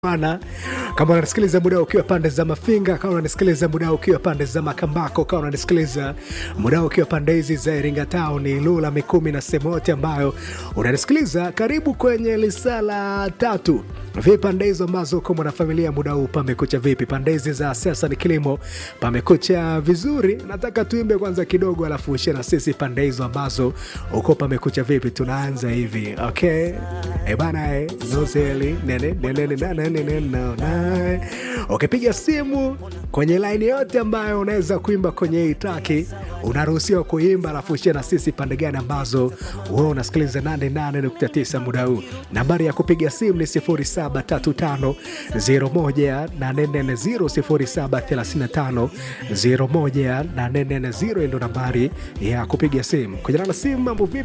Bwana, kama unanisikiliza muda ukiwa pande za Mafinga, kama unanisikiliza muda ukiwa pande za Makambako, kama unanisikiliza muda ukiwa pande hizi za Iringa Town, Ilula, Mikumi na sehemu yote ambayo unanisikiliza, karibu kwenye lisala tatu. Vipi pande hizo ambazo uko mwanafamilia muda huu, pamekucha vipi? Pande hizi za siasa ni kilimo, pamekucha vizuri? Nataka tuimbe kwanza kidogo, alafu ushie na sisi pande hizo ambazo uko pamekucha vipi. Tunaanza hivi okay? E bana, eh, nozeli nene nene nene nene nene no, na. Ukipiga simu kwenye laini yote ambayo unaweza kuimba kwenye hii traki, unaruhusiwa kuimba, alafu ushie na sisi pande gani ambazo wewe unasikiliza 88.9 muda huu. Nambari ya kupiga simu ni 0735018440 0735018440 ndo nambari ya kupiga simu. Kujana na simu mambo vipi?